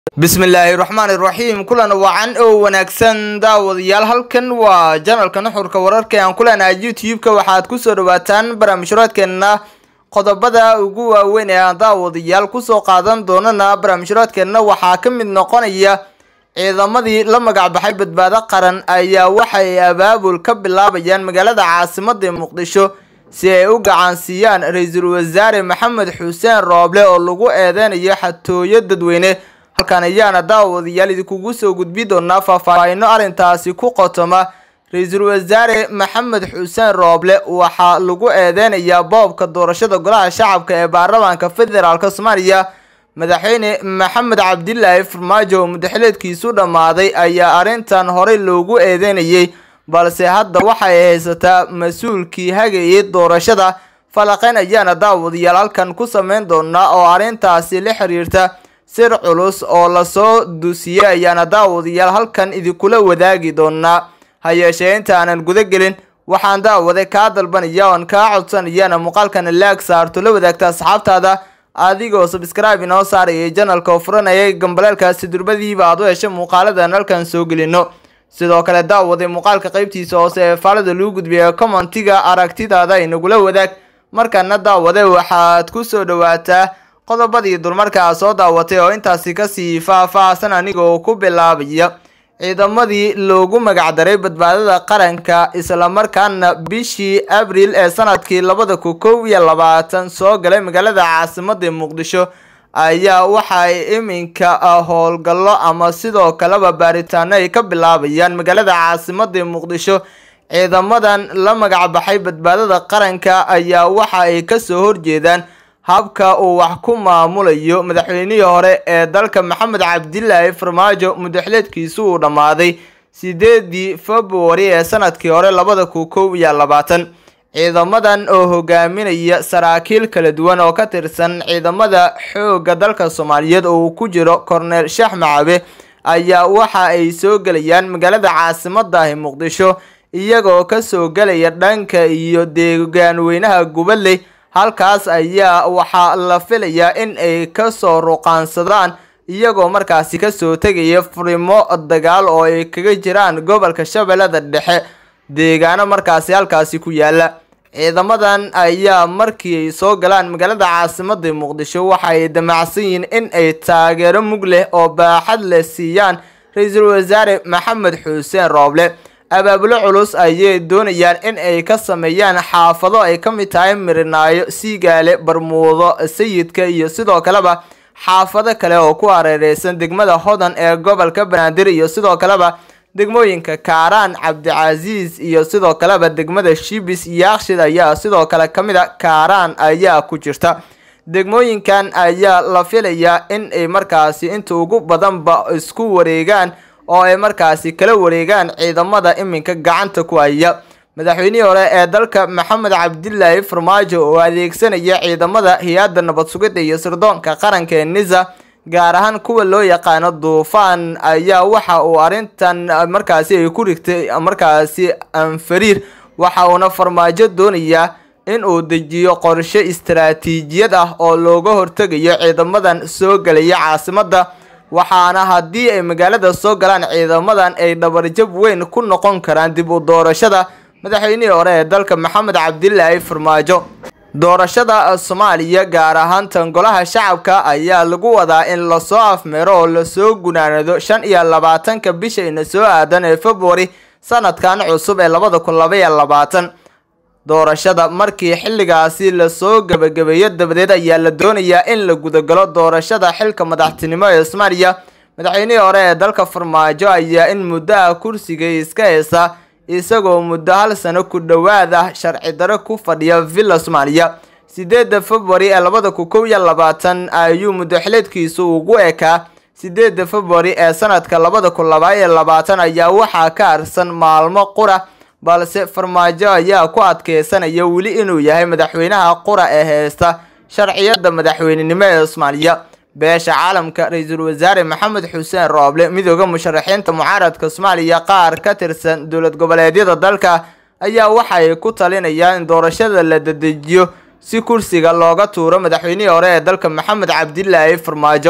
bismillaahi raxmaani raxiim kulan wacan oo wanaagsan daawadayaal halkan waa janalka nuxurka wararka ee aan ku leenahay youtube-ka waxaad kusoo dhawaataan barnaamijhuraadkeenna qodobada ugu waaweyn ee aan daawadayaal kusoo qaadan doonana barnaamijhuraadkeenna waxaa ka mid noqonaya ciidamadii la magacbaxay badbaado qaran ayaa waxay abaabul ka bilaabayaan magaalada caasimada ee muqdisho si ay u gacansiiyaan ra-iisul wasaare maxamed xuseen rooble oo lagu eedeynayo xatooyo dadweyne halkan ayaana daawadayaal idinkugu soo gudbi doonaa faahfaahino arrintaasi ku qotoma ra-iisul wasaare maxamed xuseen rooble waxaa lagu eedeynayaa boobka doorashada golaha shacabka ee baarlamaanka federaalk soomaaliya madaxweyne maxamed cabdilaahi farmaajo oo mudaxileedkiisu dhammaaday ayaa arrintan horey loogu eedeynayay balse hadda waxay haysataa mas-uulkii hagayay doorashada falaqeyn ayaana daawadayaal halkan ku sameyn doonaa oo arrintaasi la xiriirta sir culus oo lasoo dusiyey ayaana daawadayaal halkan idinkula wadaagi doonaa ha yeeshee inta aanan guda gelin waxaan daawade kaa dalbanaya oon kaa codsanayana muuqaalkana laag saarto la wadaagta asxaabtaada adigoo sabscribe inoo saarayay janalka oo furanayay gambaleelkaasi durbadiiba aad u heshay muuqaaladan halkan soo gelino sidoo kale daawade muuqaalka qeybtiisa hoose ee faalada lagu gudbiya commentiga aragtidaada inagula wadaag markana daawade waxaad kusoo dhawaataa qodobadii dulmarkaa soo daawatay oo intaasi kasii faah-faahsan aniga oo ku bilaabaya ciidamadii loogu magacdaray badbaadada qaranka islamarkaana bishii abriil ee sanadkii labada ku kow iyo labaatan soo galay magaalada caasimada muqdisho ayaa waxaay iminka howlgallo ama sidoo kaleba baaritaano ay ka bilaabayaan magaalada caasimada muqdisho ciidamadan la magacbaxay badbaadada qaranka ayaa waxa ay kasoo horjeedaan habka uu wax ku maamulayo madaxweynihii hore ee dalka maxamed cabdilaahi farmaajo mudaxileedkiisu uu dhammaaday sideedii februari ee sanadkii hore labada ku kow iyo labaatan ciidamadan oo hogaaminaya saraakiil kala duwan oo ka tirsan ciidamada xoogga dalka soomaaliyeed oo uu ku jiro korneel sheex macabe ayaa waxa ay soo gelayaan magaalada caasimadahi muqdisho iyagoo kasoo gelaya dhanka iyo deegaanweynaha gubadley halkaas ayaa waxaa la filayaa in ay kasoo ruqaansadaan iyagoo markaasi kasoo tegaya furimo dagaal oo ay kaga jiraan gobolka shabeellada dhexe deegaano markaasi halkaasi ku yaala ciidamadan ayaa markii ay soo galaan magaalada caasimada muqdisho waxaay damacsan yihiin in ay taageero mug leh oo baaxad leh siiyaan ra-iisul wasaare maxamed xuseen rooble abaabulo culus ayay doonayaan in ay ka sameeyaan xaafado ay ka mid tahay mirinaayo siigaale barmuudo sayidka iyo sidoo kaleba xaafado kale oo ku hareereysan degmada hodan ee gobolka banaadir iyo sidoo kaleba degmooyinka kaaraan cabdicasiis iyo sidoo kaleba degmada shibis yaakshid ayaa sidoo kale ka mid a kaaraan ayaa ku jirta degmooyinkan ayaa la filayaa in ay markaasi inta ugu badanba isku wareegaan oo ay markaasi kala wareegaan ciidamada iminka gacanta ku haya madaxweynihii hore ee dalka maxamed cabdilaahi farmaajo oo adeegsanaya ciidamada hay-adda nabad sugidda iyo sirdoonka qaranka ee nisa gaar ahaan kuwa loo yaqaano duufaan ayaa waxa uu arrintan markaasi ay ku rigtay markaasi anfariir waxa uuna farmaajo doonayaa in uu dejiyo qorshe istaraatiijiyad ah oo looga hortegayo ciidamadan soo gelaya caasimada waxaana haddii ay magaalada soo galaan ciidamadan ay dhabarjab weyn ku noqon karaan dib u doorashada madaxweynihii hore ee dalka maxamed cabdilaahi farmaajo doorashada soomaaliya gaar ahaan tan golaha shacabka ayaa lagu wadaa in lasoo afmeero oo lasoo gunaanado shan iyo labaatanka bishayna soo aadan ee februari sanadkan cusub ee labada kun laba iyo labaatan doorashada markii xilligaasi lasoo gabagabeeyo dabadeed ayaa la doonayaa in la gudagalo doorashada xilka madaxtinimo ee soomaaliya madaxweynihii hore ee dalka farmaajo ayaa in muddaha kursiga iska heysa isagoo muddo hal sano ku dhowaad ah sharci daro ku fadhiya villa soomaaliya sideedda februari ee labada kun kow iyo labaatan ayuu mudaxileedkiisu ugu ekaa sideedda februari ee sanadka labada kun laba iyo labaatan ayaa waxaa ka harsan maalmo qura balse farmaajo ayaa ku adkeysanaya weli inuu yahay madaxweynaha qura ee heysta sharciyada madaxweynenimo ee soomaaliya beesha caalamka ra-iisul wasaare maxamed xuseen rooble midooda musharaxiinta mucaaradka soomaaliya qaar ka tirsan dowlad goboleedyada dalka ayaa waxay ku talinayaan in doorashada la dedejiyo si kursiga looga tuuro madaxweynihii hore ee dalka maxamed cabdilaahi farmaajo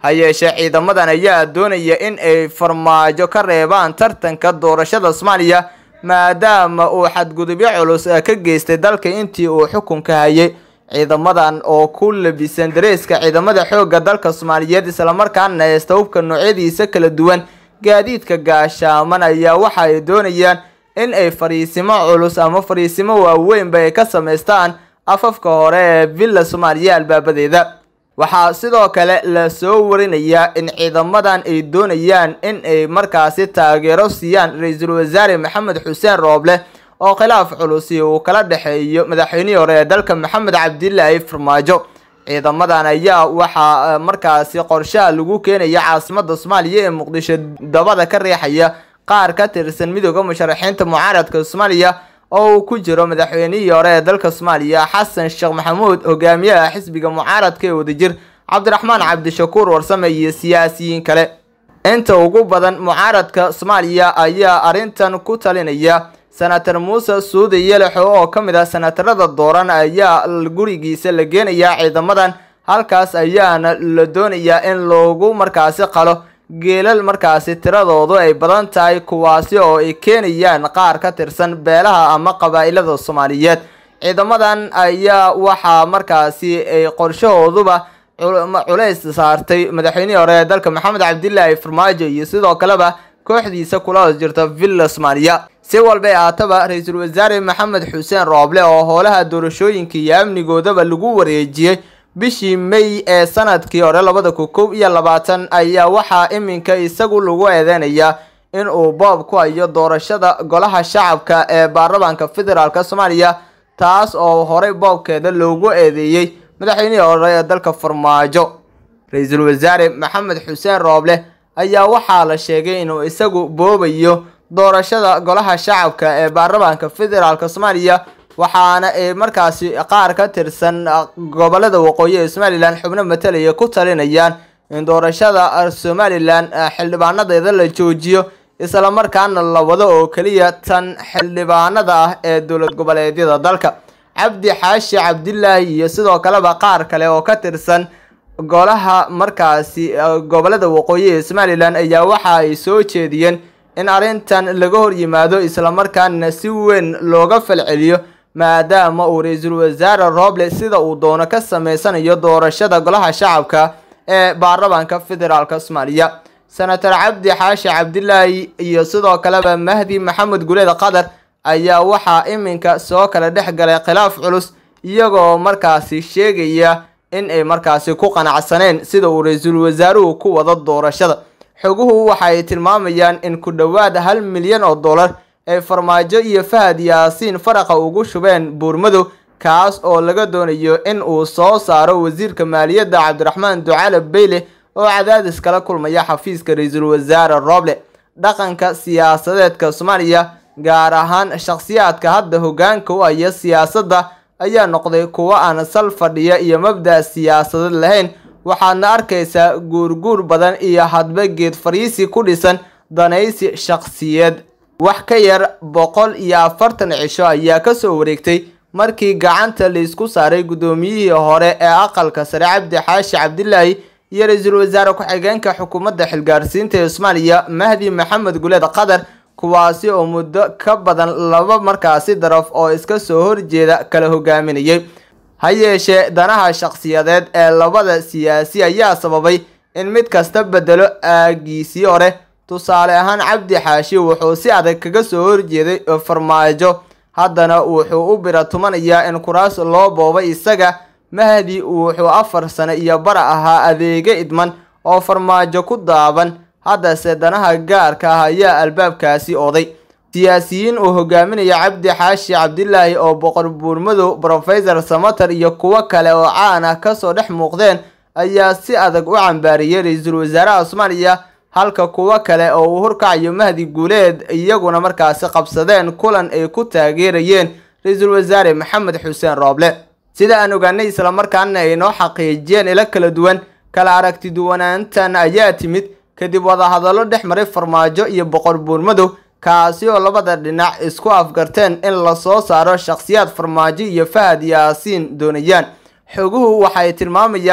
ha yeeshee ciidamadan ayaa doonaya in ay farmaajo ka reebaan tartanka doorashada soomaaliya maadaama uu xadgudubyo culus ka geystay dalka intii uu xukunka hayay ciidamadan oo ku labisan dareeska ciidamada xoogga dalka soomaaliyeed islamarkaana haysta hubka noocyadiisa kala duwan gaadiidka gaashaaman ayaa waxa ay doonayaan in ay fariisimo culus ama fariisimo waaweynba ay ka samaystaan afafka hore ee villa soomaaliya albaabadeeda waxaa sidoo kale la soo warinayaa in ciidamadan ay doonayaan in ay markaasi taageero siiyaan ra-iisul wasaare maxamed xuseen rooble oo khilaaf culusi uu kala dhexeeyo madaxweynihii hore ee dalka maxamed cabdilaahi farmaajo ciidamadan ayaa waxaa markaasi qorshaha lagu keenaya caasimada soomaaliya ee muqdisho dabada ka riixaya qaar ka tirsan midooda musharaxiinta mucaaradka soomaaliya oo uu ku jiro madaxweynihii hore ee dalka soomaaliya xasan sheekh maxamuud hogaamiyaha xisbiga mucaaradka ee wadajir cabdiraxmaan cabdishakuur warsame iyo siyaasiyiin kale inta ugu badan mucaaradka soomaaliya ayaa arrintan ku talinaya senator muuse suude yelexo oo ka mid ah senatarada dooran ayaa gurigiisa la geenayaa ciidamadan halkaas ayaana la doonayaa in loogu markaasi qalo geelal markaasi tiradoodu ay badan tahay kuwaasi oo ay keenayaan qaar ka tirsan beelaha ama qabaa-ilada soomaaliyeed ciidamadan ayaa waxaa markaasi ay qorshahooduba culays saartay madaxweynihii hore ee dalka maxamed cabdilaahi farmaajo iyo sidoo kaleba kooxdiisa kula hoos jirta villa soomaaliya si walbay aataba ra-iisul wasaare maxamed xuseen rooble oo howlaha doorashooyinka iyo amnigoodaba lagu wareejiyey bishii may ee sanadkii hore labada kun kow iyo labaatan ayaa waxaa iminka isagu lagu eedeynayaa in uu boob ku hayo doorashada golaha shacabka ee baarlamaanka federaalk soomaaliya taas oo horey boobkeeda loogu eedeeyey madaxweynihii hore ee dalka farmaajo ra-iisul wasaare maxamed xuseen rooble ayaa waxaa la sheegay inuu isagu boobayo doorashada golaha shacabka ee baarlamaanka federaalk soomaaliya waxaana ay markaasi qaar ka tirsan gobolada waqooyi ee somalilan xubno matalaya ku talinayaan in doorashada somalilan xildhibaanadeeda la joojiyo islamarkaana la wado oo keliya tan xildhibaanada ah ee dowlad goboleedyada dalka cabdi xaashi cabdilaahi iyo sidoo kaleba qaar kale oo ka tirsan golaha markaasi gobolada waqooyi ee somalilan ayaa waxa ay soo jeediyeen in arrintan laga hor yimaado islamarkaana si weyn looga falceliyo maadaama uu ra-iisul wasaare rooble sida uu doono ka sameysanayo doorashada golaha shacabka ee baarlamaanka federaalk soomaaliya senator cabdi xaashi cabdilaahi iyo sidoo kaleba mahdi maxamed guleed qatar ayaa waxaa iminka soo kala dhex galay khilaaf culus iyagoo markaasi sheegaya in ay markaasi ku qanacsaneen sida uu ra-iisul wasaaruhu ku wado doorashada xoguhu waxa ay tilmaamayaan in ku dhowaad hal milyan oo dollar ay farmaajo iyo fahad yaasiin faraqa ugu shubeen buurmadow kaas oo laga doonayo in uu soo saaro wasiirka maaliyadda cabdiraxmaan ducaale beyle oo cadaadis kala kulmaya xafiiska ra-iisul wasaare rooble dhaqanka siyaasadeedka soomaaliya gaar ahaan shakhsiyaadka hadda hoggaanka u haya siyaasadda ayaa noqday kuwo aan sal fadhiya iyo mabda' siyaasadeed lahayn waxaadna arkaysaa guurguur badan iyo hadba geed fariisi ku dhisan danaysi shakhsiyeed wax ka yar boqol iyo afartan cisho ayaa kasoo wareegtay markii gacanta laisku saaray guddoomiyihii hore ee aqalka sare cabdi xaashi cabdilaahi iyo ra-iisul wasaare ku-xigeenka xukuumadda xilgaarsiinta ee soomaaliya mahdi maxamed guleed qatar kuwaasi oo muddo ka badan laba markaasi daraf oo iska soo horjeeda kala hogaaminayay ha yeeshee danaha shakhsiyadeed ee labada siyaasi ayaa sababay in mid kasta bedelo aagiisii hore tusaale ahaan cabdi xaashi wuxuu si adag kaga soo horjeeday farmaajo haddana wuxuu u bira tumanayaa in kuraas loo boobay isaga mahdi wuxuu afar sano iyo bara ahaa adeega idman oo farmaajo ku daaban haddase danaha gaarka ah ayaa albaabkaasi oday siyaasiyiin uu hogaaminaya cabdi xaashi cabdilaahi oo boqor buurmadow brofesor samater iyo kuwo kale oo caan ah kasoo dhex muuqdeen ayaa si adag u cambaariyey ra-iisul wasaaraha soomaaliya halka kuwo kale oo uu horkacayo mahdi guuleed iyaguna markaasi qabsadeen kulan ay ku taageerayeen ra-iisul wasaare maxamed xuseen rooble sida aan ogaanay islamarkaana ay noo xaqiijiyeen ilo kala duwan kala aragti duwanaantan ayaa timid kadib wadahadallo dhex maray farmaajo iyo boqor buurmadow kaasi oo labada dhinac isku afgarteen in lasoo saaro shakhsiyaad farmaajo iyo fahad yaasiin doonayaan xoguhu waxay tilmaamayaan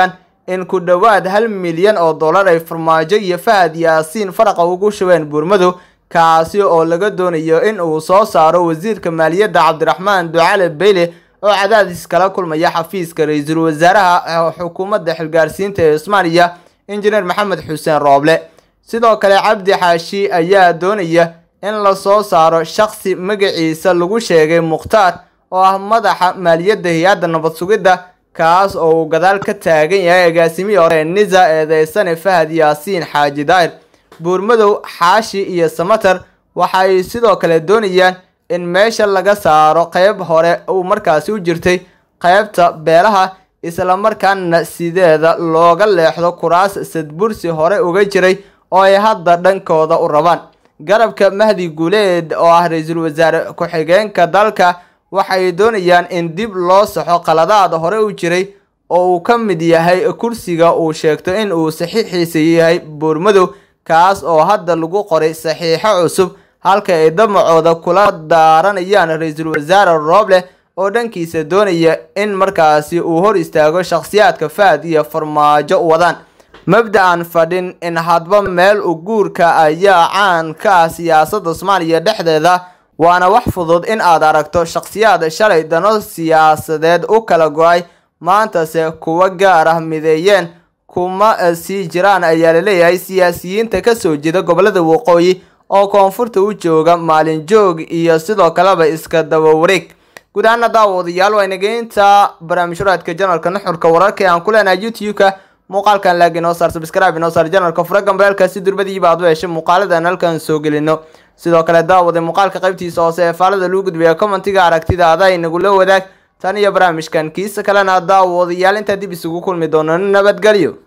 in ku dhowaad hal milyan oo dollar ay farmaajo iyo fahad yaasiin faraqa ugu shubeen buurmadow kaasi oo laga doonayo in uu soo saaro wasiirka maaliyadda cabdiraxmaan ducale beyle oo cadaadis kala kulmaya xafiiska ra-iisul wasaaraha xukuumadda xilgaarsiinta ee soomaaliya injineer maxamed xuseen rooble sidoo kale cabdi xaashi ayaa doonaya in lasoo saaro shakhsi magaciisa lagu sheegay mukhtaar oo ah madaxa maaliyadda hay-adda nabad sugidda kaas oo uu gadaal ka taagan yahay agaasimihii hore nisa eedeysane fahad yaasiin xaaji daahir buurmadow xaashi iyo samater waxay sidoo kale doonayaan in meesha laga saaro qeyb hore uu markaasi u jirtay qeybta beelaha islamarkaana sideeda looga leexdo kuraas sadbursi hore uga jiray oo ay hadda dhankooda u rabaan garabka mahdi guuleed oo ah ra-iisul wasaare ku-xigeenka dalka waxay doonayaan in dib loo saxo qaladaad hore u jiray oo uu ka mid yahay kursiga uu sheegto in uu saxiixiisa yahay buurmadow kaas oo hadda lagu qoray saxiixo cusub halka ay damacooda kula daaranayaan ra-iisul wasaare rooble oo dhankiisa doonaya in markaasi uu hor istaago shakhsiyaadka fahad iyo farmaajo wadaan mabda-an fadhin in hadba meel u guurka ayaa caan ka ah siyaasadda soomaaliya dhexdeeda waana wax fudud in aad aragto shakhsiyaad shalay dano siyaasadeed u kala go-ay maantase kuwa gaar ah mideeyeen kuma sii jiraan ayaa laleeyahay siyaasiyiinta kasoo jeeda gobolada waqooyi oo koonfurta u jooga maalin joog iyo sidoo kaleba iska daba wareeg guud ahaana daawadayaal waa inageynta barnaamijhuraadka janalka nuxurka wararka ee aan ku leenahay youtube-ka muuqaalkan laag inoo saar sabscribe inoo saar janalka fura gambeelka si durbadiiba aad u heshay muuqaaladan halkan soo gelino sidoo kale daawade muuqaalka qaybtiisa hoose ee faalada lagu gudbiya commentiga aragtida ada inagula wadaag tan iyo barnaamijkan kiisa kalena daawadayaal intaa dib isugu kulmi doono nabadgelyo